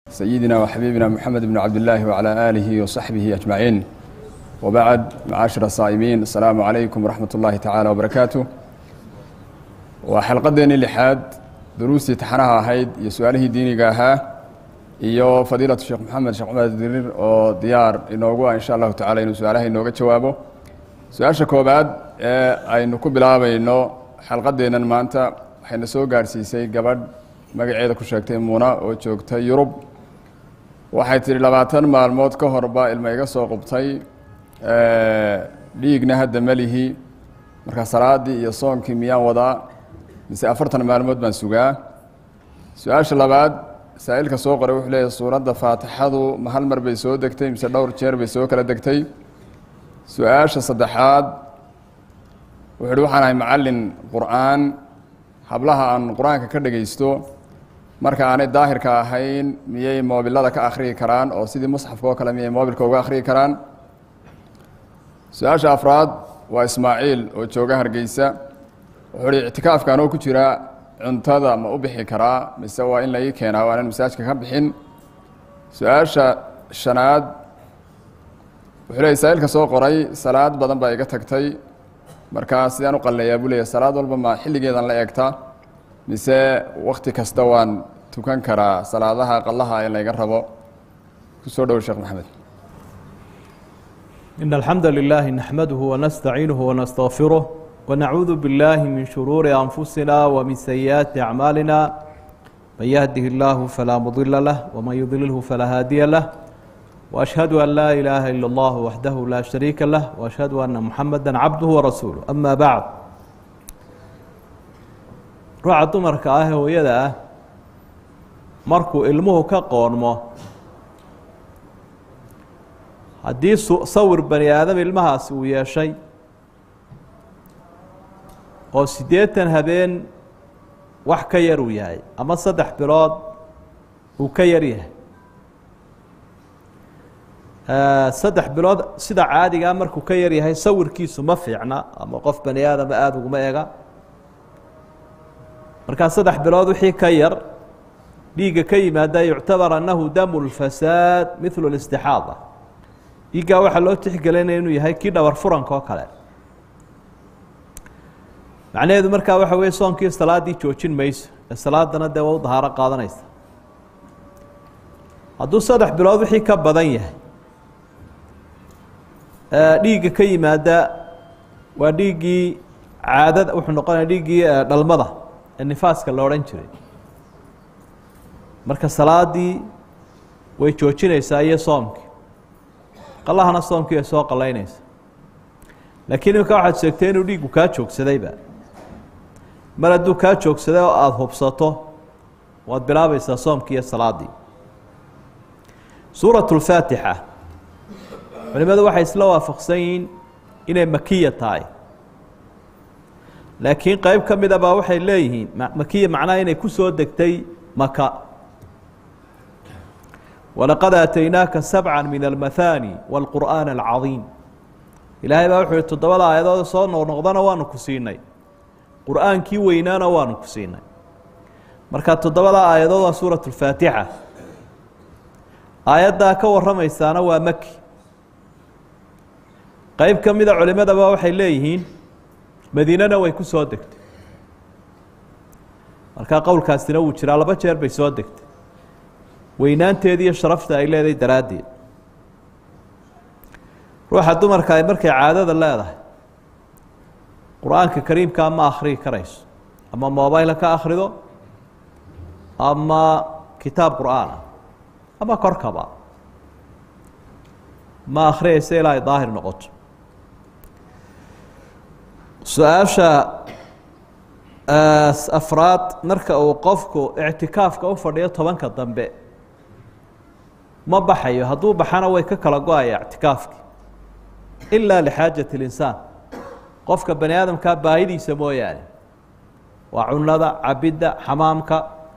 سيدنا وحبيبنا محمد بن عبد الله وعلى آله وصحبه أجمعين وبعد معاشر الصائمين السلام عليكم ورحمة الله تعالى وبركاته وحلقدين اللحاد دروسي تحنها هيد يسؤاله ديني قاها iyo fadiilatu sheekh maxamed sheekh cumar dirir oo diyaar inoogu ah insha allahu tacala inuu su-aalaha inooga jawaabo su-aasha koobaad ee aynu ku bilaabayno xalqadeennan maanta waxayna soo gaadhsiisay gabadh magaceeda ku sheegtay muuna oo joogta yurub waxay tidhi labaatan maalmood ka horba ilma iga soo qubtay dhiigna hadda melihi marka salaadii iyo soonkii miyaan wadaa mise afartan maalmood baan sugaa su-aasha labaad saa-ilka soo qoray wuxuu leeyahy suuradda faatixadu ma hal mar bay soo degtay mise dhowr jeer bay soo kala degtay su-aasha saddexaad wuxuu uhi waxaan ahay macallin qur-aan hablaha aan qur-aanka ka dhegaysto marka aanay daahirka ahayn miyay moobilada ka akhriyi karaan oo sidii musxafka oo kale miyay moobilka uga akhriyi karaan su-aasha afraad waa ismaaciil oo jooga hargeysa wuxuu uhi ictikaafka anoo ku jira cuntada ma u bixi karaa mise waa in la ii keenaa waanan masaajka ka bixin su-aasha shanaad wuxuu leeyay saa-ilka soo qoray salaad badan baa iga tagtay markaa sidaan u qalleeyaa buu leeya salaad walba ma xilligeedan la eegta mise wakti kasta waan tukan karaa salaadaha qallaha ee layga rabo kusoo dhowo sheekh maxamed إن الحمد لله نحمده ونستعينه ونستغفره ونعوذ بالله من شرور أنفسنا ومن سيئات أعمالنا من يهده الله فلا مضل له ومن يضلله فلا هادي له وأشهد أن لا إله إلا الله وحده لا شريك له وأشهد أن محمدا عبده ورسوله أما بعد ruuxa dumarka ah hooyada ah markuu ilmuhu ka qoonmo haddii sawir bani aadam ilmahaasi uu yeeshay oo siddeetan habeen wax ka yar uu yahay ama saddex bilood uu ka yar yahay saddex bilood sida caadigaa markuu ka yar yahay sawirkiisu ma fiicna ama qof bani aadama aada uguma ega markaa saddex bilood wixii ka yar dhiigga ka yimaada yuctabar annahu damu lfasaad mithlu listixaada dhiiggaa waxaa loo tixgelinaya inuu yahay kii dhabar furanka oo kale macnaheedu markaa waxa weeye soonkii salaaddii joojin mayso ee salaadana dee waa u dahaaro qaadanaysa hadduu saddex bilood wixii ka badan yahay dhiigga ka yimaada waa dhiiggii caadada wuxuu noqonaya dhiiggii dhalmada ee nifaaska la odhan jiray marka salaaddii way joojinaysaa iyo soomkii qalahana soomkii ay soo qalaynaysa laakiin iminka waxaad sheegtay inuu dhiiggu kaa joogsadayba mar hadduu kaa joogsaday oo aada hubsato waad bilaabaysaa soomkii iyo salaaddii suuratu lfaatixa culimadu waxay isla waafaqsan yihiin inay makiya tahay laakiin qeyb ka mida baa waxay leeyihiin makiya macnaha inay ku soo degtay maka walaqad aataynaaka sabca min almathani wاlqur'aan alcadiim ilaahay baa wuxuu yihi toddobada aayadooda soo noqnoqdana waanu ku siinay qur'aankii weynaana waanu ku siinay marka toddobada aayadood waa suurat اlfaatixa aayaddaa ka warramaysaana waa maki qeyb ka mida culimadaba waxay leeyihiin madiinana way ku soo degtay markaa qowlkaasina wuu jiraa laba jeer bay soo degtay weynaanteedi iyo sharafta ay leedahay daraaddeed ruuxa dumarka ay markay caadada leedahay qur-aanka kariimkaa ma akhriyi karayso ama mobayla ka akhrido ama kitaab qur-aan ah ama korkaba ma akhriyaysa ilaa ay daahir noqoto su-aasha afraad marka uu qofku ictikaafka u fadhiyo tobanka dambe ma baxayo hadduu baxana way ka kala go-aya ictikaafki ilaa lixaajat اlinsaan qofka bani aadamkaa baahidiisa mooyaane waa cunada cabidda xamaamka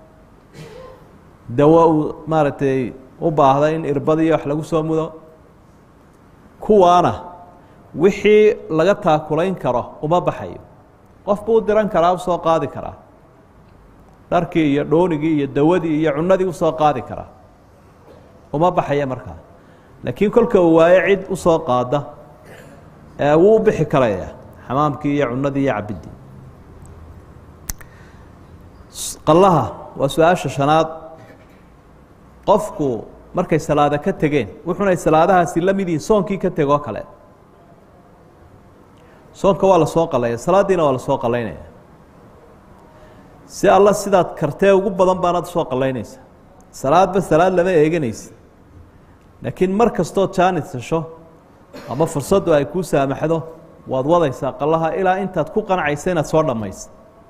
dawo uu maaragtay u baahda in irbadiyo wax lagu soo mudo kuwaana wixii laga taakulayn karo uma baxayo qof buu u diran karaa usoo qaadi karaa dharkii iyo dhoonigii iyo dawadii iyo cunadii usoo qaadi karaa uma baxaya markaa laakiin kolka uu waayo cid usoo qaada wuu u bixi karaya xamaamkii iyo cunadii iyo cabidii qallaha waa su-aasha shanaad qofku markay salaada ka tegeen wuxunay salaadahaasi la mid yihiin soonkii ka tegoo kale soonka waa lasoo qalaya salaadiina waa lasoo qalaynaya si alla sidaad kartee ugu badan baanaad usoo qalaynaysa salaadba salaad lama eeganaysa laakiin mar kastoo jaanis hesho ama fursaddu ay kuu saamaxdo waad wadaysaa qallaha ilaa intaad ku qanacaysa inaad soo dhammaysa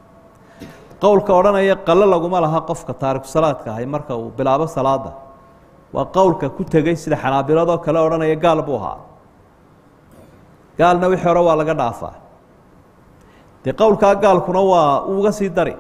qowlka odhanaya qalo laguma laha qofka taariku salaadka ahay marka uu bilaabo salaada waa qowlka ku tegey sida xanaabiladoo kale odhanaya gaal buu ahaa gaalna wixii hore waa laga dhaafaa dee qowlkaa gaalkuna waa uga sii dari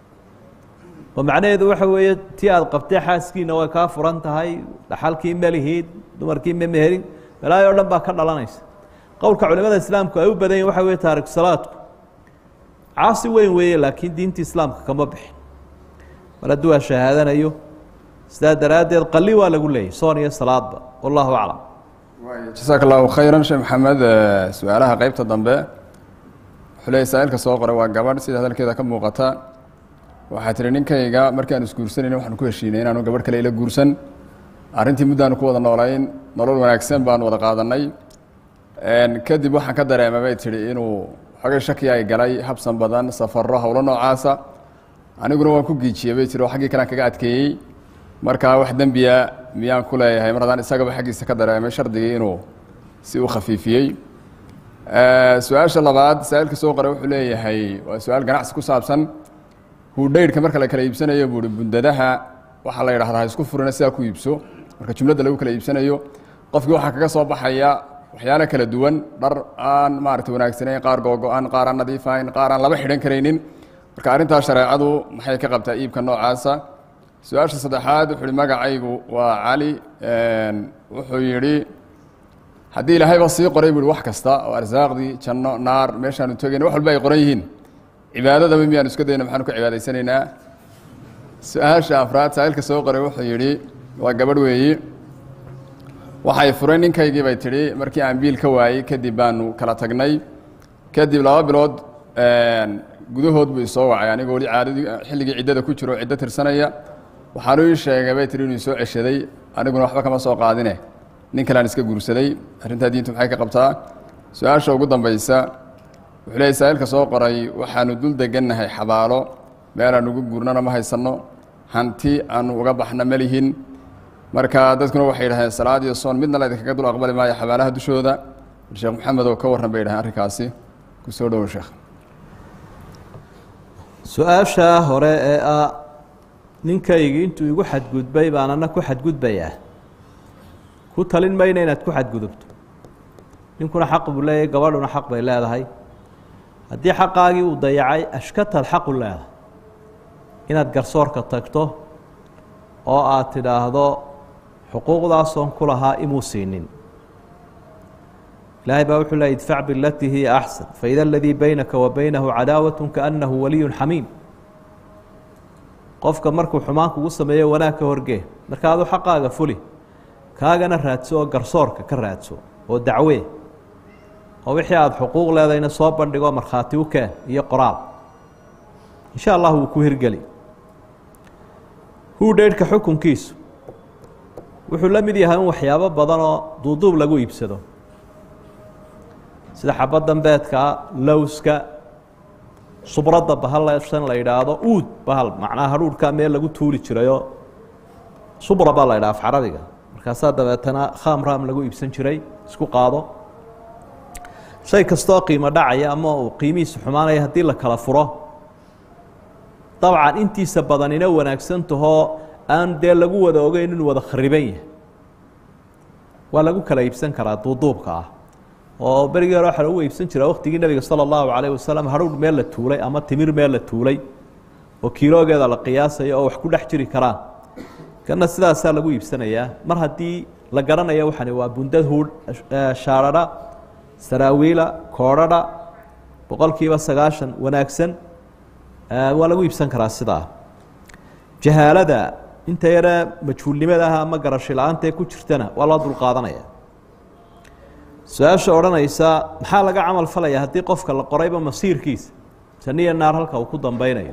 oo macnaheedu waxa weeye tii aad qabtee xaaskiina way kaa furan tahay dhaxalkii melihiid dumarkii ma meherin balaayo o dhan baa ka dhalanaysa qowlka culimada islaamku ay u badan yihin waxa weye taariku salaadku caasi weyn weeye laakiin diinta islaamka kama bixin mar hadduu aa shahaadanayo sidaa daraaddeed qali waa lagu leeyay soon iyo salaadba wallahu aclam jasaaka allahu khayran sheekh maxamed su-aalaha qeybta dambe wuxuu leeyay saa-ilka soo qoray waa gabadh sida hadalkeeda ka muuqata waxaa tihi ninkayga markii aan isguursanayna waxaanu ku heshiinay inaanu gabadh kale ila guursan arrintii muddaanu ku wada noolayn nolol wanaagsan baanu wada qaadanay kadib waxaan ka dareemay bay tihi inuu xogay shaki ay galay habsan badan safaro howlo noocaasa aniguna waan ku giijiyey bay tiri oo xaggii kalean kaga adkeeyey markaa wax dembiya miyaan ku leeyahay mar haddaan isagaba xaggiisa ka dareemay shardigii inuu si u khafiifiyey su-aasha labaad saa-ilka soo qoray wuxuu leeyahay waa su-aal ganacsi ku saabsan hudhaydhka marka la kala iibsanayo buuhi bundadaha waxaa la yidhahdaa ha isku furina sidaa ku iibso marka jumladda lagu kala iibsanayo qofkii waxaa kaga soo baxaya waxyaalo kala duwan dhar aan maarata wanaagsanayn qaar googo-an qaar aan nadiifahayn qaar aan laba xidhan karaynin marka arrintaas shareecadu maxay ka qabtaa iibka noocaasa su-aasha saddexaad wuxuu ihi magacaygu waa cali wuxuu yidhi haddii ilaahayba sii qoray bu hi wax kasta oo arsaaqdii janno naar meeshaanu tegayna wax walba ay qoran yihiin cibaadadaba miyaanu iska dayna maxaanu ka cibaadaysanaynaa su-aasha afraad saa-ilka soo qoray wuxuu yidhi waa gabadh weeyi waxay furay ninkaygii bay tidhi markii aan biil ka waayey kadib baanu kala tagnay kadib laba bilood gudahood buu isoo wacay anigoo weli caadadii xilligii ciddada ku jiro ciddo tirsanaya waxaanu ii sheegay bay tihi inuu isoo ceshaday aniguna waxba kama soo qaadine nin kalean iska guursaday arrintaa diintu maxay ka qabtaa su-aasha ugu dambaysa wuxuu leeyay saa-ilka soo qoray waxaanu dul degannahay xabaalo meelaan ugu guurnana ma haysanno hanti aanu uga baxna ma lihin marka dadkuna waxay yidhahdeen salaad iyo soon midna laydinkaga dul aqbali maayo xabaalaha dushooda sheekh maxamed oo ka warran bay yidhahdeen arrinkaasi ku soo dhowo sheekh su-aashaa hore ee ah ninkaygi intuu igu xadgudbay baan ana ku xadgudbayaa ku talin mayna inaad ku xadgudubto ninkuna xaq buu leeyahay gabadhuna xaq bay leedahay haddii xaqaagii uu dayacay ashkataad xaqu leedahay inaad garsoorka tagto oo aad tidhaahdo xuquuqdaasoon ku lahaa imuu siinin ilaahay baa wuxuu leey idfac bilatii hiya axsan faida aladii baynaka wa baynahu cadaawat kaanahu waliyun xamiim qofka markuu xumaan kugu sameeyo wanaag ka horgee marka aduu xaqaaga fuli kaagana raadso oo garsoorka ka raadso oo dacwee oo wixii aada xuquuq leedayna soo bandhigo markhaati u keen iyo qoraal insha allah wuu ku hirgeli hudhaydhka xukunkiisu wuxuu la mid yahay in waxyaabo badan oo duuduub lagu iibsado sida xabaddan beedkaa lowska subradda bahalsan la yidhaahdo uud bahal macnaha hadhuurhkaa meel lagu tuuli jirayoo subra baa la yidhaha af carabiga markaasaa dabeetana khamram lagu iibsan jiray isku qaado shay kastoo qiimo dhacaya ama uu qiimihiisa xumaanaya haddii la kala furo dabcan intiisa badanina wanaagsan tahoo aan dee lagu wada ogeyn inuu wada khariban yahay waa lagu kala iibsan karaa duuduubka ah oo berigii hore waxaa lagu iibsan jiraa waktigii nebiga sala allahu calayh wasalam hadhuudh meel la tuulay ama timir meel la tuulay oo kiiloogeeda la qiyaasayo oo wax ku dhex jiri karaan kana sidaasaa lagu iibsanayaa mar haddii la garanayo waxani waa bundad huudh shaarara saraawiila koodhadha boqolkiiba sagaashan wanaagsan waa lagu iibsan karaa sidaa jahaalada inta yare majhuulnimada ah ama garashi la-aanta ee ku jirtana waa loo dulqaadanaya su-aasha odhanaysa maxaa laga camal falaya haddii qofka la qorayba masiirkiisa janiya naar halka uu ku dambeynayo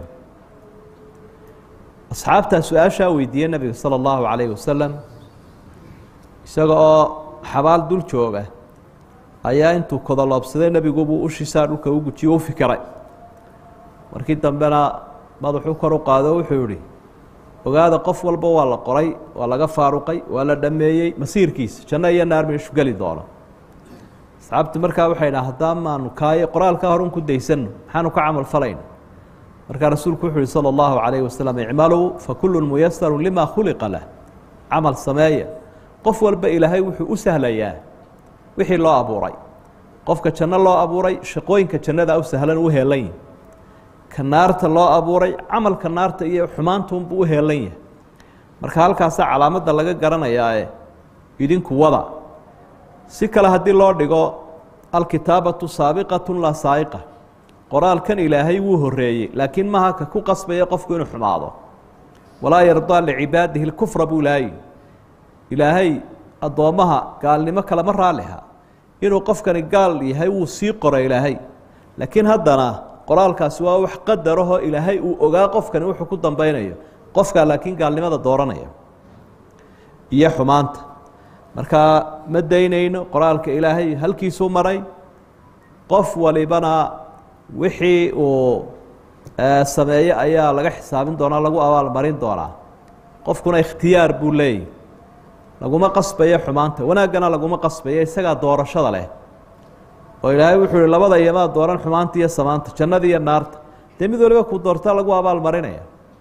asxaabtaa su-aashaa weydiiyey nabiga sala allahu calayhi wasalam isaga oo xabaal dul jooga ayaa intuu kodoloobsaday nebigubuu ushisaa dhulka u gujiye u fikiray markii dambena madaxuu kor u qaado wuxuu yihi ogaada qof walba waa la qoray waa laga faaruqay waa la dhameeyey masiirkiisa janno iyo naar meeshu geli doono asxaabtu markaa waxay dhaha haddaa maanu kaayo qoraalkaa horun ku daysanno maxaanu ka camal falayna markaa rasuulku wuxuu yihi salى اllahu calayhi wasalam icmaluu fakulu muyasaru lima khuliqa lah camal sameeya qof walba ilaahay wuxuu u sahlayaa wixii loo abuuray qofka janno loo abuuray shaqooyinka jannada u sahlan u heelan yahi ka naarta loo abuuray camalka naarta iyo xumaantunbuu u heelan yahay marka halkaasaa calaamadda laga garanayaae idinku wada si kale haddii loo dhigo alkitaabatu saabiqatu laa saa'iqa qoraalkan ilaahay wuu horeeyey laakiin maha ka ku qasbaya qofku inuu xumaado walaa yardaa licibaadihi lkufra buu ilaahay ilaahay addoommaha gaalnimo kalema raaliha inuu qofkani gaal yahay wuu sii qora ilaahay laakiin haddana qoraalkaasi waa wax qadarahoo ilaahay uu ogaa qofkani wuxuu ku dambeynayo qofkaa laakiin gaalnimada dooranaya iyo xumaanta markaa ma daynayno qoraalka ilaahay halkiisuu maray qof walibana wixii uu sameeye ayaa laga xisaabin doonaa lagu abaalmarin doonaa qofkuna ikhtiyaar buu leeyahy laguma qasbayo xumaanta wanaaggana laguma qasbayo isagaa doorashada leh oo ilaahay wuxuu ihi labada iyomaa dooran xumaanta iyo samaanta jannada iyo naarta dee mid waliba ku doortaa lagu abaalmarinaya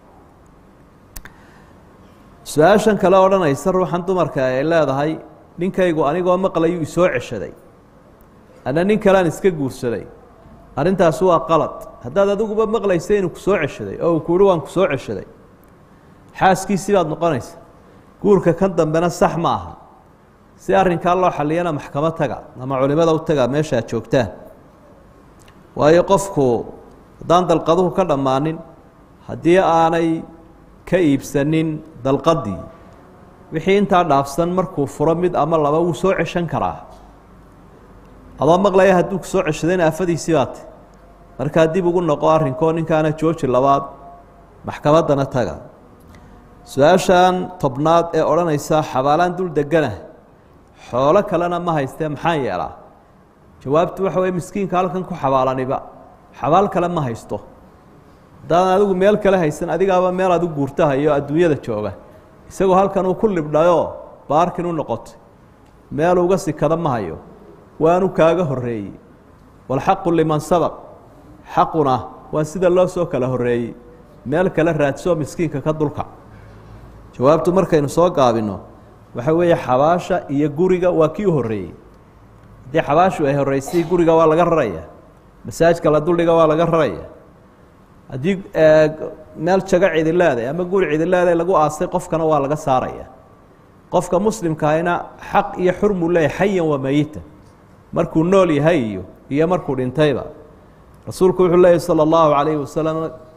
su-aashan kale odhanaysa ruuxan dumarka ay leedahay ninkaygu anigoo maqlayu isoo ceshaday ana nin kalean iska guursaday arrintaasi waa qalad haddaad adiguba maqlaysa inuu kusoo ceshaday oo uu kuuhi waan kusoo ceshaday xaaskiisii baad noqonaysa guurka kan dambena sax ma aha si arrinkaa loo xaliyana maxkamo taga ama culimada u taga meesha ad joogtaan waayo qofku haddaan dalqaduhu ka dhammaanin haddii aanay ka iibsanin dalqadii wixii intaa dhaafsan markuu furo mid ama laba wuu soo ceshan karaa adoo maqlaya hadduu ku soo ceshadayna aafadiisii baate markaa dib ugu noqo arrinkoo ninkaana jooji labaad maxkamaddana taga su-aashan tobnaad ee odhanaysa xabaalaan dul degana xoolo kalena ma haystee maxaan yeelaa jawaabtu waxa weye miskiinka halkan ku xabaalaniba xabaal kale ma haysto haddaadan adigu meel kale haysan adigaaba meel adu guurtahayo adduunyada jooga isagoo halkan uu ku libdhayoo baarkin u noqotay meel uga sikada ma hayo waanu kaaga horeeyey walxaqu liman sabaq xaquna waa sida loo soo kala horeeyey meel kale raadsoo miskiinka ka dulka jawaabtu markaynu soo gaabino waxa weeye xabaasha iyo guriga waa kii u horeeyey haddii xabaashu ay horeysay guriga waa laga raraya masaajka la duldhiga waa laga raraya haddii meel jago cidileeday ama guri cidileeday lagu aasay qofkana waa laga saaraya qofka muslimkaahina xaq iyo xurmuu leeyahy xayan waa mayitan markuu nool yahay iyo iyo markuu dhintayba rasuulku wuxuu leeyahy salى اllahu عalayhi wasalam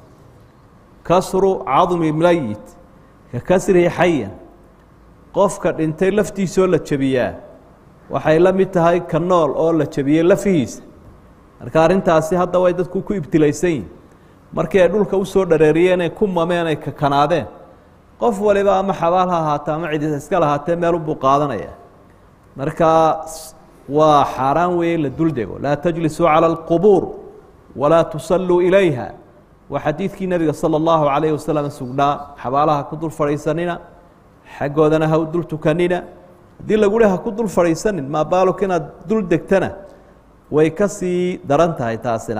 kasru cadmi meyit ka kasrihi xayan qofka dhintay laftiisoo la jebiyaa waxay la mid tahay ka nool oo la jebiyey lafihiisa marka arrintaasi hadda way dadku ku ibtilaysan yihin markii ay dhulka usoo dhareeriyeen ay ku mameen ay kakanaadeen qof waliba ama xabaal ha ahaatee ama cidi iska lahaatee meelunbuu qaadanaya marka waa xaaraan weeye la duldego laa tajlisuu calى اlqubuur walaa tusalluu ilayha waa xadiidkii nebiga salى اllahu calayh wasalam sugnaa xabaalaha ku dul fadhiisanina xaggoodana ha u dul tukanina haddii lagu hi ha ku dul fadhiisanin maabaaluk inaad dul degtana way ka sii daran tahay taasina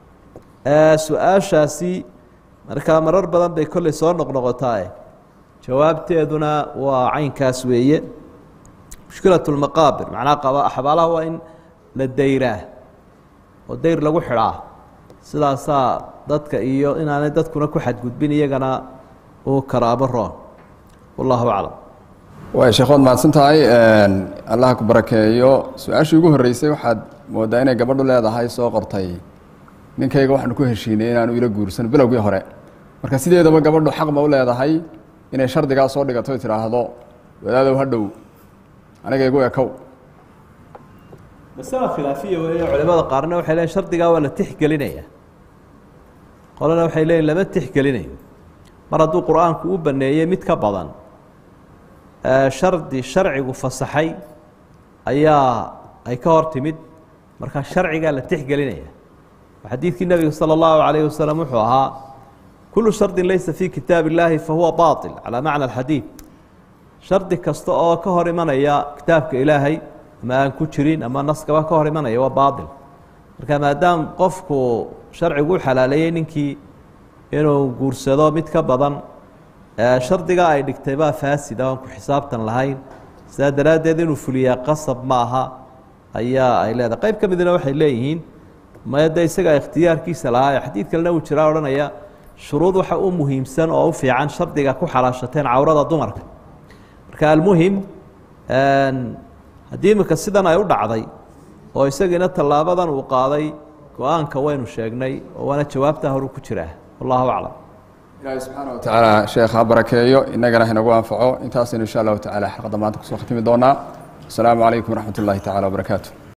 su-aashaasi markaa marar badan bay kolley soo noqnoqotaae jawaabteeduna waa caynkaas weeye mushkilaة اlmaqaabir macnaa qaba xabaalaha waa in la dayraa oo dayr lagu xidhaa sidaasaa dadka iyo inaanay dadkuna ku xadgudbin iyagana uu karaabo roon wallahu aclam way sheekhood mahadsan tahay allah ku barakeeyo su-aashii ugu horreysay waxaad moodaa inay gabadhu leedahay soo qortay ninkayga waxaanu ku heshiinay inaanu ila guursan bilowgii hore marka sideedaba gabadhu xaq ma u leedahay inay shardigaa soo dhigato y tidhaahdo wadaadow ha dhow aniga igu ekow masala khilaafiya weeye culimada qaarna waxay leeyiin shardigaa waa la tixgelinaya qolana waxay leeyiin lama tixgelinayo mar hadduu qur-aanku u baneeyey mid ka badan shardi sharcigu fasaxay ayaa ay ka hor timid marka sharcigaa la tixgelinaya xadiidkii nebiga salى اllahu عalayه wasalam wuxuu ahaa kulu shardi laysa fi kitaab اllaahi fahuwa baطil calى macna اxadiid shardi kasta oo ka hor imanaya kitaabka ilaahay ama aan ku jirin ama naskaba ka hor imanaya waa baaطil marka maadaam qofku sharcigu u xalaaleeyey ninkii inuu guursado mid ka badan shardigaa ay dhigtay baa faasida oan ku xisaabtan lahayn sidaa daraaddeed inuu fuliyaa qasab ma aha ayaa ay leedahay qayb ka midna waxay leeyihiin maya de isagaa ikhtiyaarkiisa lahaa xadiid kalena uu jiraa odhanaya shuruud waxa u muhiimsan oo u fiican shardiga ku xalaashateen cawrada dumarka marka almuhim haddii iminka sidan ay u dhacday oo isagiina tallaabadan uu qaaday go-aanka waynu sheegnay oo waana jawaabtaa horu ku jiraa wallahu aclam ilaahay subxaana wa tacaala sheekh ha barakeeyo innagana hinagu anfaco intaasaynu insha allahu tacala xalqadda maanta kusoo khatimi doonaa asalaamu calaykum waraxmat ullahi tacala wabarakaatu